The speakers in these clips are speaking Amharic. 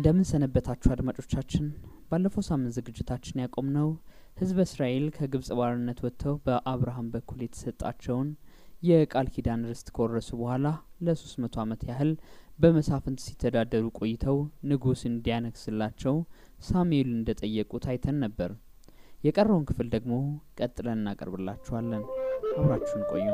እንደምን ሰነበታችሁ አድማጮቻችን። ባለፈው ሳምንት ዝግጅታችን ያቆምነው ሕዝበ እስራኤል ከግብጽ ባርነት ወጥተው በአብርሃም በኩል የተሰጣቸውን የቃል ኪዳን ርስት ከወረሱ በኋላ ለሶስት መቶ ዓመት ያህል በመሳፍንት ሲተዳደሩ ቆይተው ንጉሥ እንዲያነግስላቸው ሳሙኤል እንደጠየቁት አይተን ነበር። የቀረውን ክፍል ደግሞ ቀጥለን እናቀርብላችኋለን። አብራችሁን ቆዩ።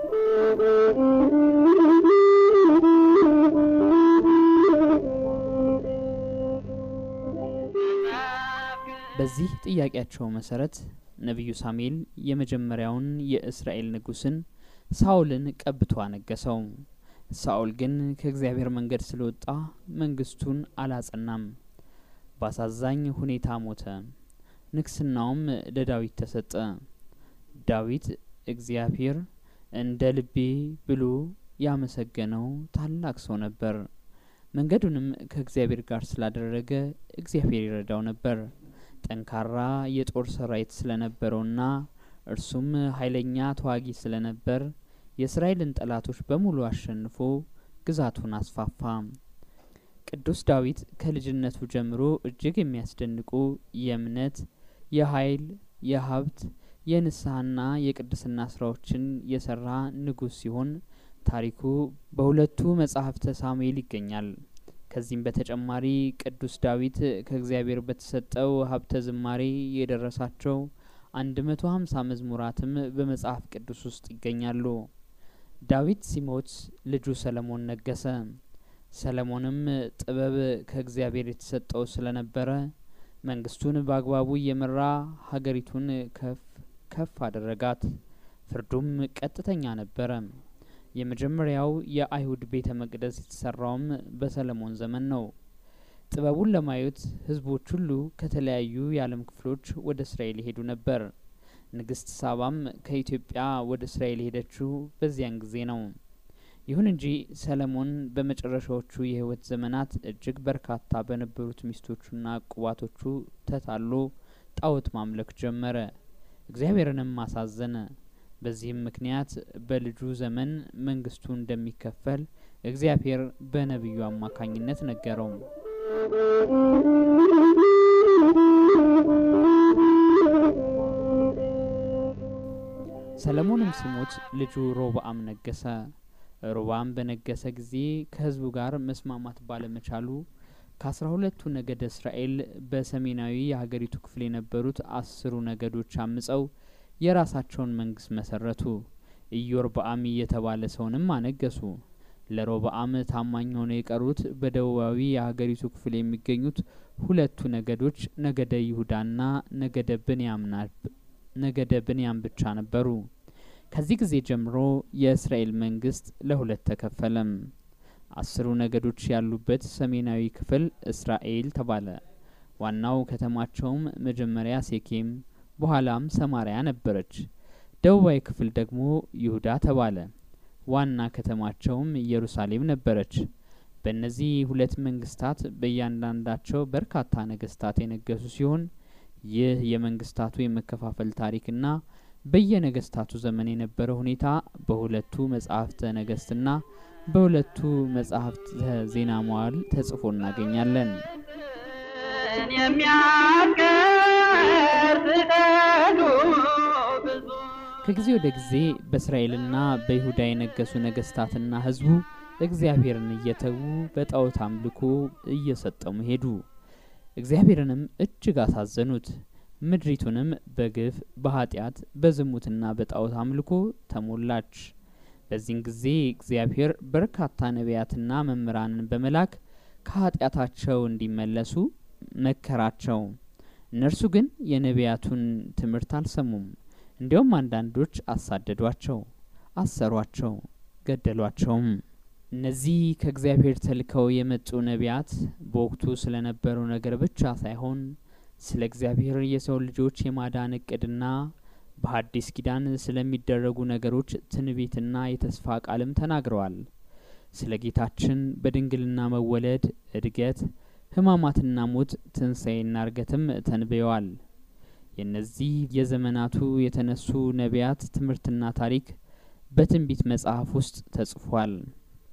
በዚህ ጥያቄያቸው መሰረት ነቢዩ ሳሙኤል የመጀመሪያውን የእስራኤል ንጉሥን ሳኦልን ቀብቶ አነገሰው። ሳኦል ግን ከእግዚአብሔር መንገድ ስለወጣ መንግስቱን አላጸናም። በአሳዛኝ ሁኔታ ሞተ። ንግስናውም ለዳዊት ተሰጠ። ዳዊት እግዚአብሔር እንደ ልቤ ብሎ ያመሰገነው ታላቅ ሰው ነበር። መንገዱንም ከእግዚአብሔር ጋር ስላደረገ እግዚአብሔር ይረዳው ነበር። ጠንካራ የጦር ሰራዊት ስለነበረውና እርሱም ኃይለኛ ተዋጊ ስለነበር የእስራኤልን ጠላቶች በሙሉ አሸንፎ ግዛቱን አስፋፋ። ቅዱስ ዳዊት ከልጅነቱ ጀምሮ እጅግ የሚያስደንቁ የእምነት፣ የኃይል፣ የሀብት፣ የንስሐና የቅድስና ስራዎችን የሰራ ንጉሥ ሲሆን ታሪኩ በሁለቱ መጻሕፍተ ሳሙኤል ይገኛል። ከዚህም በተጨማሪ ቅዱስ ዳዊት ከእግዚአብሔር በተሰጠው ሀብተ ዝማሬ የደረሳቸው አንድ መቶ ሀምሳ መዝሙራትም በመጽሐፍ ቅዱስ ውስጥ ይገኛሉ። ዳዊት ሲሞት ልጁ ሰለሞን ነገሰ። ሰለሞንም ጥበብ ከእግዚአብሔር የተሰጠው ስለነበረ መንግስቱን በአግባቡ እየመራ ሀገሪቱን ከፍ ከፍ አደረጋት። ፍርዱም ቀጥተኛ ነበረ። የመጀመሪያው የአይሁድ ቤተ መቅደስ የተሰራውም በሰለሞን ዘመን ነው። ጥበቡን ለማየት ህዝቦች ሁሉ ከተለያዩ የዓለም ክፍሎች ወደ እስራኤል ይሄዱ ነበር። ንግስት ሳባም ከኢትዮጵያ ወደ እስራኤል የሄደችው በዚያን ጊዜ ነው። ይሁን እንጂ ሰለሞን በመጨረሻዎቹ የህይወት ዘመናት እጅግ በርካታ በነበሩት ሚስቶቹና ቁባቶቹ ተታሎ ጣዖት ማምለክ ጀመረ። እግዚአብሔርንም አሳዘነ። በዚህም ምክንያት በልጁ ዘመን መንግስቱ እንደሚከፈል እግዚአብሔር በነቢዩ አማካኝነት ነገረው። ሰለሞንም ሲሞት ልጁ ሮብአም ነገሰ። ሮብአም በነገሰ ጊዜ ከህዝቡ ጋር መስማማት ባለመቻሉ ከአስራ ሁለቱ ነገደ እስራኤል በሰሜናዊ የሀገሪቱ ክፍል የነበሩት አስሩ ነገዶች አምጸው የራሳቸውን መንግስት መሰረቱ። ኢዮርብአም የተባለ ሰውንም አነገሱ። ለሮብአም ታማኝ ሆነው የቀሩት በደቡባዊ የሀገሪቱ ክፍል የሚገኙት ሁለቱ ነገዶች ነገደ ይሁዳና ነገደ ብንያም ነገደ ብንያም ብቻ ነበሩ። ከዚህ ጊዜ ጀምሮ የእስራኤል መንግስት ለሁለት ተከፈለም። አስሩ ነገዶች ያሉበት ሰሜናዊ ክፍል እስራኤል ተባለ። ዋናው ከተማቸውም መጀመሪያ ሴኬም በኋላም ሰማሪያ ነበረች። ደቡባዊ ክፍል ደግሞ ይሁዳ ተባለ። ዋና ከተማቸውም ኢየሩሳሌም ነበረች። በእነዚህ ሁለት መንግስታት በእያንዳንዳቸው በርካታ ነገስታት የነገሱ ሲሆን ይህ የመንግስታቱ የመከፋፈል ታሪክና በየነገስታቱ ዘመን የነበረ ሁኔታ በሁለቱ መጽሐፍተ ነገስትና በሁለቱ መጽሐፍተ ዜና መዋዕል ተጽፎ እናገኛለን። ከጊዜ ወደ ጊዜ በእስራኤልና በይሁዳ የነገሱ ነገስታትና ህዝቡ እግዚአብሔርን እየተዉ በጣዖት አምልኮ እየሰጠሙ ሄዱ። እግዚአብሔርንም እጅግ አሳዘኑት። ምድሪቱንም በግፍ በኃጢአት በዝሙትና በጣዖት አምልኮ ተሞላች። በዚህን ጊዜ እግዚአብሔር በርካታ ነቢያትና መምህራንን በመላክ ከኃጢአታቸው እንዲመለሱ መከራቸው። እነርሱ ግን የነቢያቱን ትምህርት አልሰሙም። እንዲያውም አንዳንዶች አሳደዷቸው፣ አሰሯቸው፣ ገደሏቸውም። እነዚህ ከእግዚአብሔር ተልከው የመጡ ነቢያት በወቅቱ ስለነበረው ነገር ብቻ ሳይሆን ስለ እግዚአብሔር የሰው ልጆች የማዳን እቅድና በሐዲስ ኪዳን ስለሚደረጉ ነገሮች ትንቢትና የተስፋ ቃልም ተናግረዋል። ስለ ጌታችን በድንግልና መወለድ፣ እድገት፣ ሕማማትና ሞት፣ ትንሣኤና እርገትም ተንብየዋል። የእነዚህ የዘመናቱ የተነሱ ነቢያት ትምህርትና ታሪክ በትንቢት መጽሐፍ ውስጥ ተጽፏል።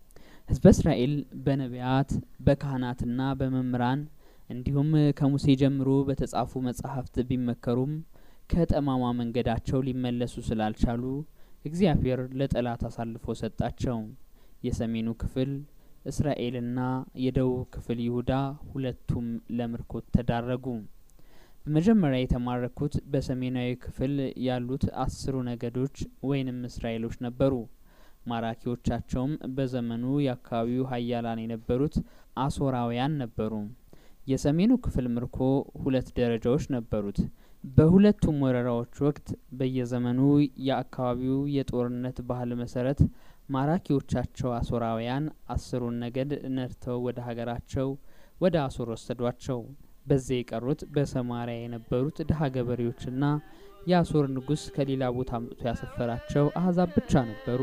ህዝበ እስራኤል በነቢያት በካህናትና በመምህራን እንዲሁም ከሙሴ ጀምሮ በተጻፉ መጻሕፍት ቢመከሩም ከጠማማ መንገዳቸው ሊመለሱ ስላልቻሉ እግዚአብሔር ለጠላት አሳልፎ ሰጣቸው። የሰሜኑ ክፍል እስራኤልና የደቡብ ክፍል ይሁዳ ሁለቱም ለምርኮ ተዳረጉ። በመጀመሪያ የተማረኩት በሰሜናዊ ክፍል ያሉት አስሩ ነገዶች ወይንም እስራኤሎች ነበሩ። ማራኪዎቻቸውም በዘመኑ የአካባቢው ሀያላን የነበሩት አሶራውያን ነበሩ። የሰሜኑ ክፍል ምርኮ ሁለት ደረጃዎች ነበሩት። በሁለቱም ወረራዎች ወቅት በየዘመኑ የአካባቢው የጦርነት ባህል መሰረት ማራኪዎቻቸው አሶራውያን አስሩን ነገድ ነድተው ወደ ሀገራቸው ወደ አሶር ወሰዷቸው። በዚያ የቀሩት በሰማሪያ የነበሩት ድሀ ገበሬዎችና የአሶር ንጉሥ ከሌላ ቦታ አምጥቶ ያሰፈራቸው አህዛብ ብቻ ነበሩ።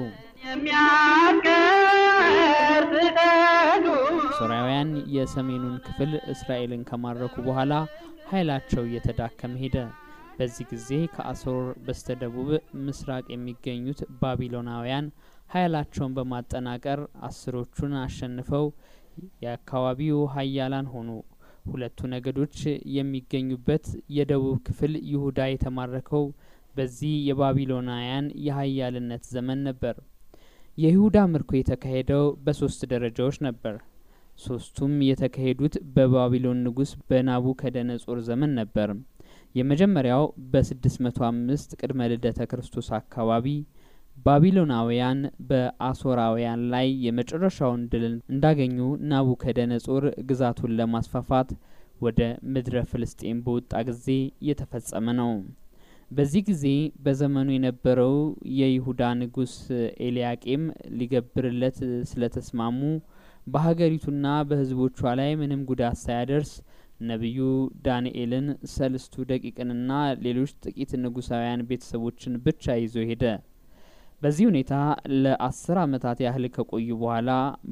አሶራውያን የሰሜኑን ክፍል እስራኤልን ከማረኩ በኋላ ኃይላቸው እየተዳከመ ሄደ። በዚህ ጊዜ ከአሶር በስተደቡብ ምስራቅ የሚገኙት ባቢሎናውያን ኃይላቸውን በማጠናቀር አስሮቹን አሸንፈው የአካባቢው ሀያላን ሆኑ። ሁለቱ ነገዶች የሚገኙበት የደቡብ ክፍል ይሁዳ የተማረከው በዚህ የባቢሎናውያን የሀያልነት ዘመን ነበር። የይሁዳ ምርኮ የተካሄደው በሶስት ደረጃዎች ነበር። ሶስቱም የተካሄዱት በባቢሎን ንጉሥ በናቡከደነጾር ዘመን ነበር። የመጀመሪያው በ605 ቅድመ ልደተ ክርስቶስ አካባቢ ባቢሎናውያን በአሶራውያን ላይ የመጨረሻውን ድል እንዳገኙ ናቡከደነጾር ግዛቱን ለማስፋፋት ወደ ምድረ ፍልስጤም በወጣ ጊዜ የተፈጸመ ነው። በዚህ ጊዜ በዘመኑ የነበረው የይሁዳ ንጉሥ ኤልያቄም ሊገብርለት ስለተስማሙ በሀገሪቱና በሕዝቦቿ ላይ ምንም ጉዳት ሳያደርስ ነቢዩ ዳንኤልን፣ ሰልስቱ ደቂቅንና ሌሎች ጥቂት ንጉሳውያን ቤተሰቦችን ብቻ ይዞ ሄደ። በዚህ ሁኔታ ለአስር ዓመታት ያህል ከቆዩ በኋላ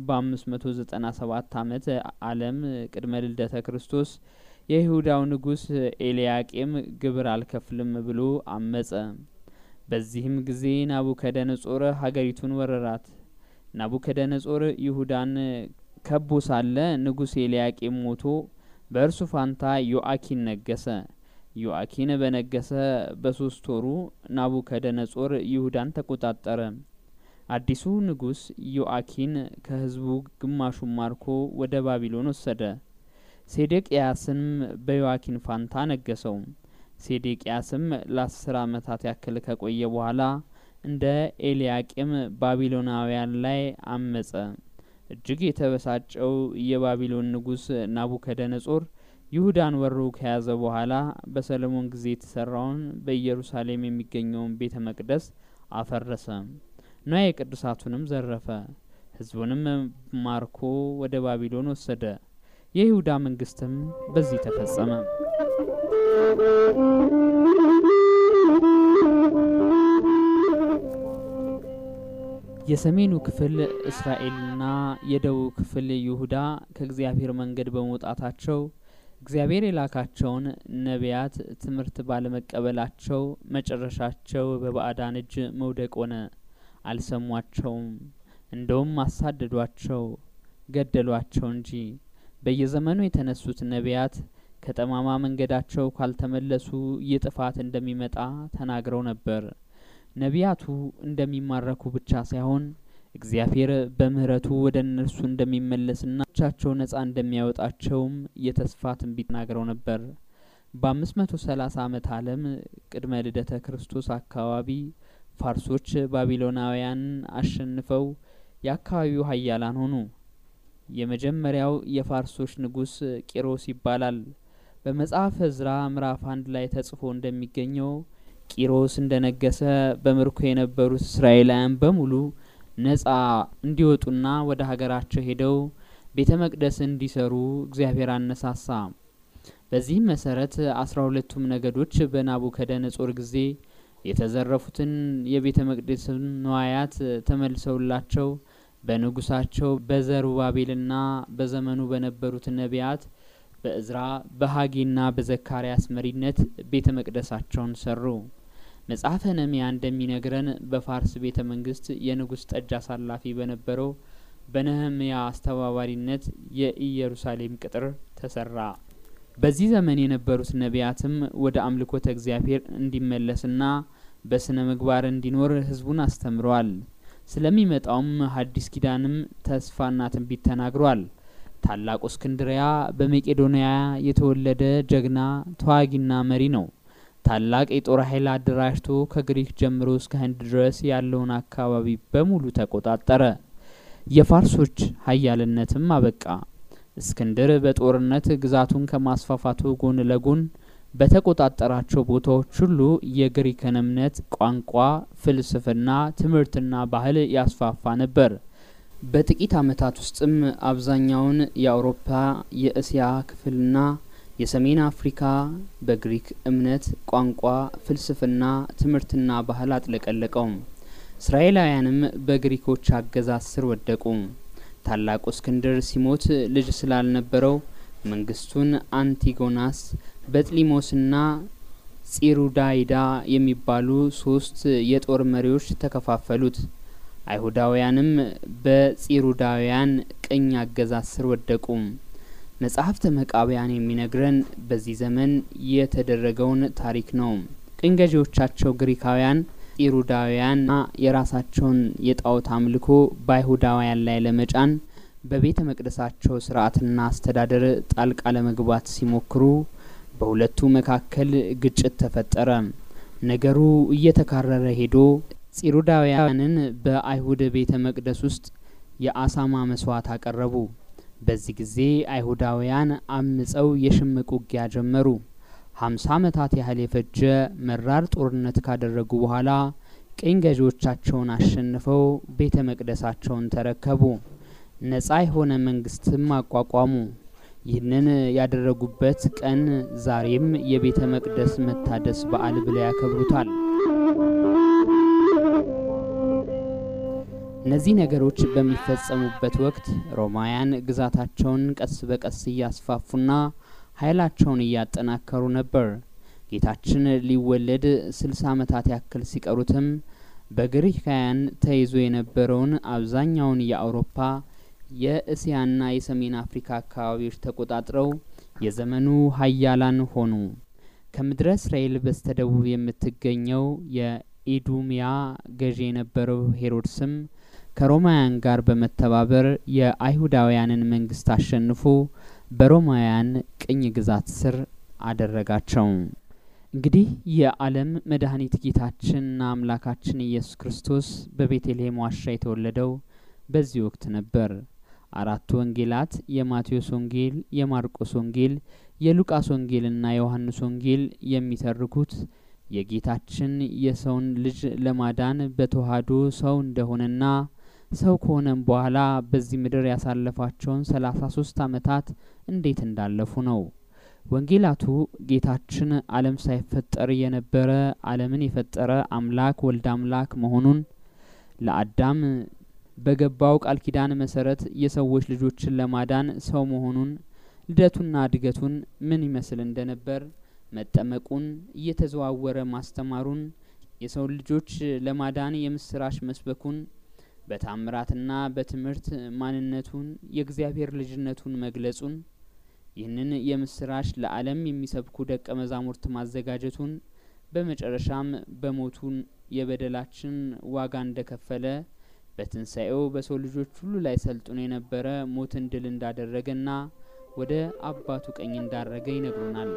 በ597 ዓመት ዓለም ቅድመ ልደተ ክርስቶስ የይሁዳው ንጉሥ ኤልያቄም ግብር አልከፍልም ብሎ አመጸ። በዚህም ጊዜ ናቡከደነጾር ሀገሪቱን ወረራት። ናቡከደነጾር ይሁዳን ከቦ ሳለ ንጉሥ ኤልያቄም ሞቶ በእርሱ ፋንታ ዮአኪን ነገሰ። ዮአኪን በነገሰ በሶስት ወሩ ናቡከደነጾር ይሁዳን ተቆጣጠረ። አዲሱ ንጉሥ ዮአኪን ከሕዝቡ ግማሹን ማርኮ ወደ ባቢሎን ወሰደ። ሴዴቅያስም በዮአኪን ፋንታ ነገሰው። ሴዴቅያስም ለአስር ዓመታት ያክል ከቆየ በኋላ እንደ ኤልያቄም ባቢሎናውያን ላይ አመጸ። እጅግ የተበሳጨው የባቢሎን ንጉሥ ናቡከደነጾር ይሁዳን ወሮ ከያዘ በኋላ በሰለሞን ጊዜ የተሰራውን በኢየሩሳሌም የሚገኘውን ቤተ መቅደስ አፈረሰ። ንዋየ ቅዱሳቱንም ዘረፈ። ሕዝቡንም ማርኮ ወደ ባቢሎን ወሰደ። የይሁዳ መንግስትም በዚህ ተፈጸመ። የሰሜኑ ክፍል እስራኤልና የደቡብ ክፍል ይሁዳ ከእግዚአብሔር መንገድ በመውጣታቸው እግዚአብሔር የላካቸውን ነቢያት ትምህርት ባለመቀበላቸው መጨረሻቸው በባዕዳን እጅ መውደቅ ሆነ። አልሰሟቸውም። እንደውም አሳደዷቸው፣ ገደሏቸው እንጂ። በየዘመኑ የተነሱት ነቢያት ከጠማማ መንገዳቸው ካልተመለሱ ይህ ጥፋት እንደሚመጣ ተናግረው ነበር። ነቢያቱ እንደሚማረኩ ብቻ ሳይሆን እግዚአብሔር በምሕረቱ ወደ እነርሱ እንደሚመለስና ብቻቸው ነጻ እንደሚያወጣቸውም የተስፋ ትንቢት ተናግረው ነበር። በአምስት መቶ ሰላሳ ዓመት ዓለም ቅድመ ልደተ ክርስቶስ አካባቢ ፋርሶች ባቢሎናውያንን አሸንፈው የአካባቢው ሀያላን ሆኑ። የመጀመሪያው የፋርሶች ንጉሥ ቂሮስ ይባላል። በመጽሐፈ ዕዝራ ምዕራፍ አንድ ላይ ተጽፎ እንደሚገኘው ቂሮስ እንደነገሰ በምርኮ የነበሩት እስራኤላውያን በሙሉ ነጻ እንዲወጡና ወደ ሀገራቸው ሄደው ቤተ መቅደስ እንዲሰሩ እግዚአብሔር አነሳሳ። በዚህም መሰረት አስራ ሁለቱም ነገዶች በናቡከደነጾር ጊዜ የተዘረፉትን የቤተ መቅደስን ንዋያት ተመልሰውላቸው በንጉሳቸው በዘሩባቤልና በዘመኑ በነበሩት ነቢያት በእዝራ በሀጌና በዘካርያስ መሪነት ቤተ መቅደሳቸውን ሰሩ። መጽሐፈ ነህምያ እንደሚነግረን በፋርስ ቤተ መንግስት የንጉሥ ጠጅ አሳላፊ በነበረው በነህምያ አስተባባሪነት የኢየሩሳሌም ቅጥር ተሰራ። በዚህ ዘመን የነበሩት ነቢያትም ወደ አምልኮተ እግዚአብሔር እንዲመለስና በስነ ምግባር እንዲኖር ህዝቡን አስተምረዋል። ስለሚመጣውም ሐዲስ ኪዳንም ተስፋና ትንቢት ተናግሯል። ታላቁ እስክንድሪያ በመቄዶንያ የተወለደ ጀግና ተዋጊና መሪ ነው። ታላቅ የጦር ኃይል አደራጅቶ ከግሪክ ጀምሮ እስከ ህንድ ድረስ ያለውን አካባቢ በሙሉ ተቆጣጠረ። የፋርሶች ሀያልነትም አበቃ። እስክንድር በጦርነት ግዛቱን ከማስፋፋቱ ጎን ለጎን በተቆጣጠራቸው ቦታዎች ሁሉ የግሪክን እምነት፣ ቋንቋ፣ ፍልስፍና፣ ትምህርትና ባህል ያስፋፋ ነበር። በጥቂት ዓመታት ውስጥም አብዛኛውን የአውሮፓ የእስያ ክፍልና የሰሜን አፍሪካ በግሪክ እምነት፣ ቋንቋ፣ ፍልስፍና፣ ትምህርትና ባህል አጥለቀለቀው። እስራኤላውያንም በግሪኮች አገዛዝ ስር ወደቁ። ታላቁ እስክንድር ሲሞት ልጅ ስላልነበረው መንግስቱን አንቲጎናስ በጥሊሞስና ጺሩዳይዳ የሚባሉ ሶስት የጦር መሪዎች ተከፋፈሉት። አይሁዳውያንም በጺሩዳውያን ቅኝ አገዛዝ ስር ወደቁ። መጽሐፍተ መቃብያን የሚነግረን በዚህ ዘመን የተደረገውን ታሪክ ነው። ቅኝ ገዢዎቻቸው ግሪካውያን ጺሩዳውያንና የራሳቸውን የጣዖት አምልኮ በአይሁዳውያን ላይ ለመጫን በቤተ መቅደሳቸው ስርዓትና አስተዳደር ጣልቃ ለመግባት ሲሞክሩ በሁለቱ መካከል ግጭት ተፈጠረ። ነገሩ እየተካረረ ሄዶ ጺሩዳውያንን በአይሁድ ቤተ መቅደስ ውስጥ የአሳማ መስዋዕት አቀረቡ። በዚህ ጊዜ አይሁዳውያን አምጸው የሽምቅ ውጊያ ጀመሩ። ሀምሳ ዓመታት ያህል የፈጀ መራር ጦርነት ካደረጉ በኋላ ቅኝ ገዢዎቻቸውን አሸንፈው ቤተ መቅደሳቸውን ተረከቡ። ነጻ የሆነ መንግስትም አቋቋሙ። ይህንን ያደረጉበት ቀን ዛሬም የቤተ መቅደስ መታደስ በዓል ብለው ያከብሩታል። እነዚህ ነገሮች በሚፈጸሙበት ወቅት ሮማውያን ግዛታቸውን ቀስ በቀስ እያስፋፉና ኃይላቸውን እያጠናከሩ ነበር። ጌታችን ሊወለድ ስልሳ ዓመታት ያክል ሲቀሩትም በግሪካውያን ተይዞ የነበረውን አብዛኛውን የአውሮፓ የእስያና የሰሜን አፍሪካ አካባቢዎች ተቆጣጥረው የዘመኑ ሀያላን ሆኑ። ከምድረ እስራኤል በስተደቡብ የምትገኘው የኢዱሚያ ገዢ የነበረው ሄሮድስም ከሮማውያን ጋር በመተባበር የአይሁዳውያንን መንግስት አሸንፎ በሮማውያን ቅኝ ግዛት ስር አደረጋቸው። እንግዲህ የዓለም መድኃኒት ጌታችንና አምላካችን ኢየሱስ ክርስቶስ በቤተልሔም ዋሻ የተወለደው በዚህ ወቅት ነበር። አራቱ ወንጌላት የማቴዎስ ወንጌል፣ የማርቆስ ወንጌል፣ የሉቃስ ወንጌልና የዮሐንስ ወንጌል የሚተርኩት የጌታችን የሰውን ልጅ ለማዳን በተዋህዶ ሰው እንደሆነና ሰው ከሆነም በኋላ በዚህ ምድር ያሳለፋቸውን ሰላሳ ሶስት ዓመታት እንዴት እንዳለፉ ነው። ወንጌላቱ ጌታችን ዓለም ሳይፈጠር የነበረ ዓለምን የፈጠረ አምላክ ወልድ አምላክ መሆኑን ለአዳም በገባው ቃል ኪዳን መሰረት የሰዎች ልጆችን ለማዳን ሰው መሆኑን ልደቱና እድገቱን ምን ይመስል እንደነበር መጠመቁን እየተዘዋወረ ማስተማሩን የሰው ልጆች ለማዳን የምስራች መስበኩን በታምራትና በትምህርት ማንነቱን የእግዚአብሔር ልጅነቱን መግለጹን ይህንን የምስራች ለዓለም የሚሰብኩ ደቀ መዛሙርት ማዘጋጀቱን በመጨረሻም በሞቱን የበደላችን ዋጋ እንደከፈለ በትንሣኤው በሰው ልጆች ሁሉ ላይ ሰልጥኖ የነበረ ሞትን ድል እንዳደረገና ወደ አባቱ ቀኝ እንዳረገ ይነግሩናል።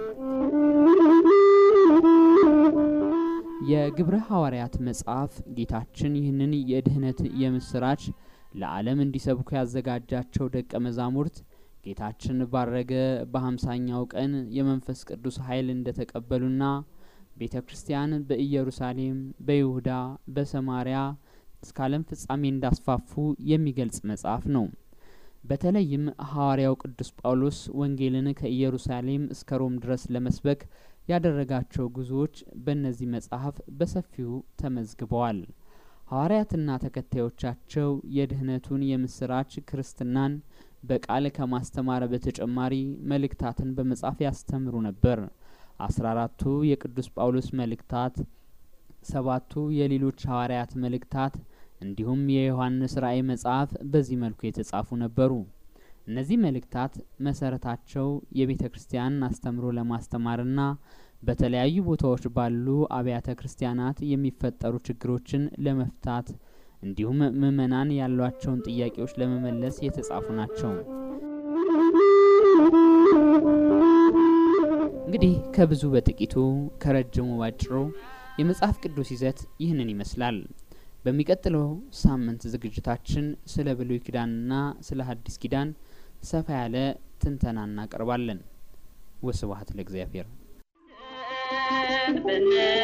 የግብረ ሐዋርያት መጽሐፍ ጌታችን ይህንን የድህነት የምስራች ለዓለም እንዲሰብኩ ያዘጋጃቸው ደቀ መዛሙርት ጌታችን ባረገ በሀምሳኛው ቀን የመንፈስ ቅዱስ ኃይል እንደተቀበሉና ቤተ ክርስቲያን በኢየሩሳሌም፣ በይሁዳ፣ በሰማሪያ እስከ ዓለም ፍጻሜ እንዳስፋፉ የሚገልጽ መጽሐፍ ነው። በተለይም ሐዋርያው ቅዱስ ጳውሎስ ወንጌልን ከኢየሩሳሌም እስከ ሮም ድረስ ለመስበክ ያደረጋቸው ጉዞዎች በእነዚህ መጽሐፍ በሰፊው ተመዝግበዋል። ሐዋርያትና ተከታዮቻቸው የድህነቱን የምስራች ክርስትናን በቃል ከማስተማር በተጨማሪ መልእክታትን በመጻፍ ያስተምሩ ነበር። አስራ አራቱ የቅዱስ ጳውሎስ መልእክታት፣ ሰባቱ የሌሎች ሐዋርያት መልእክታት፣ እንዲሁም የዮሐንስ ራእይ መጽሐፍ በዚህ መልኩ የተጻፉ ነበሩ። እነዚህ መልእክታት መሰረታቸው የቤተ ክርስቲያንን አስተምሮ ለማስተማርና በተለያዩ ቦታዎች ባሉ አብያተ ክርስቲያናት የሚፈጠሩ ችግሮችን ለመፍታት እንዲሁም ምዕመናን ያሏቸውን ጥያቄዎች ለመመለስ የተጻፉ ናቸው። እንግዲህ ከብዙ በጥቂቱ ከረጅሙ ባጭሩ የመጽሐፍ ቅዱስ ይዘት ይህንን ይመስላል። በሚቀጥለው ሳምንት ዝግጅታችን ስለ ብሉይ ኪዳንና ስለ ሐዲስ ኪዳን ሰፋ ያለ ትንተና እናቀርባለን። ወስብሐት ለእግዚአብሔር።